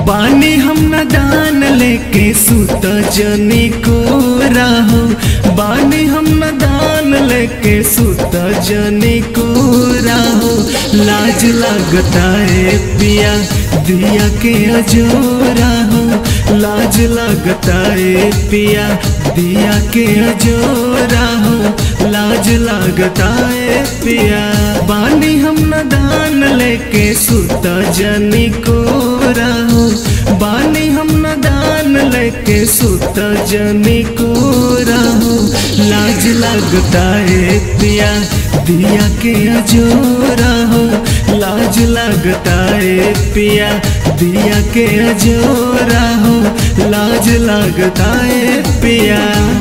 बानी हम न दान लेके सुत जनी को राहो बानी हम न दान लेके सुत जनी को राहो लाज लगता है पिया दिया के अजोरा हो लाज लगता है पिया दिया के अजोरा हो लाज लगता है पिया बानी हम न दान लेके सुत जनी को राहो बानी हम न दान लेके सुत जनी को राहो लाज लगता है पिया दिया के अजोरा हो लाज लगता है पिया दिया के अजोरा हो लाज लगता है पिया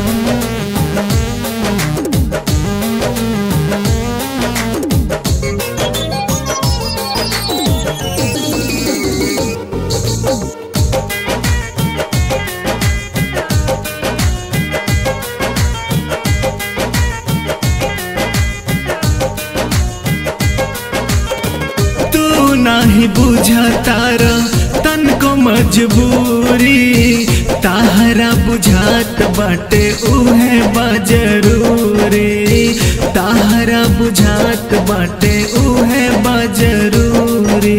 तू नाही बुझतार तन को मजबूरी ताहरा बुझात बाटे उहे बजरूरी ताहरा बुझात बाटे उहे बजरूरी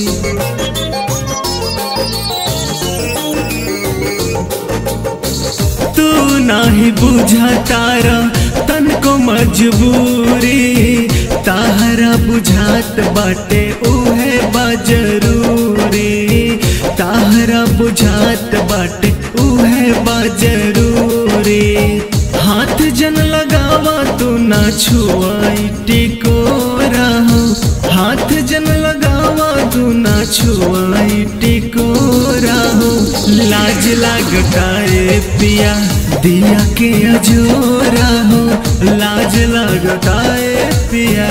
तू नाही बुझतारा तन को मजबूरी ताहरा बुझात बाटे उहे बजरूरी ताहरा बुझात बाटे उहे बजरूरी हाथ जन लगावा तू ना छुआई टिको रहो हाथ जन लगावा तू ना छुआई टिको रहो लाज लगता है पिया दिया के अजोरा हो लाज लगता है पिया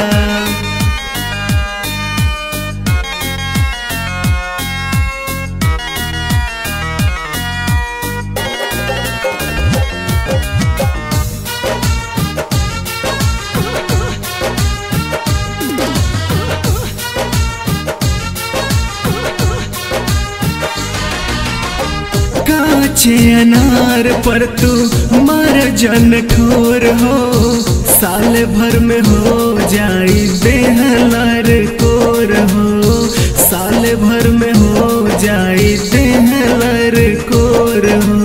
काचे अनार पर तू मर जन ठोर हो साल भर में हो जाई देहलर कोर हो साल भर में हो जाई देहलर कोर हो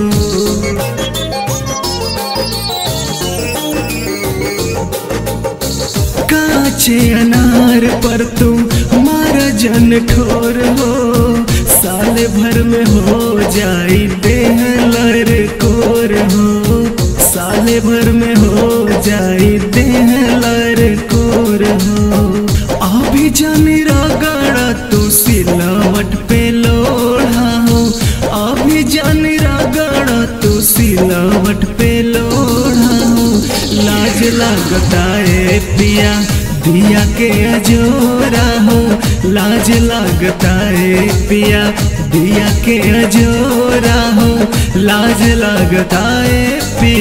काचे अनार पर तुम मार जन ठोर हो साल भर में हो जाई देहलर कोर हो साल भर में हो जाई देहलर कोर हो अभी जानी रगड़ा तू सिलावट पे लोढ़ा हो अभी जानी रगड़ा तू सिलावट पे लोढ़ा हो लाज लगता है पिया दिया के अजोरा हो लाज लगता है पिया दिया के अजोरा हो लाज लगता है पिया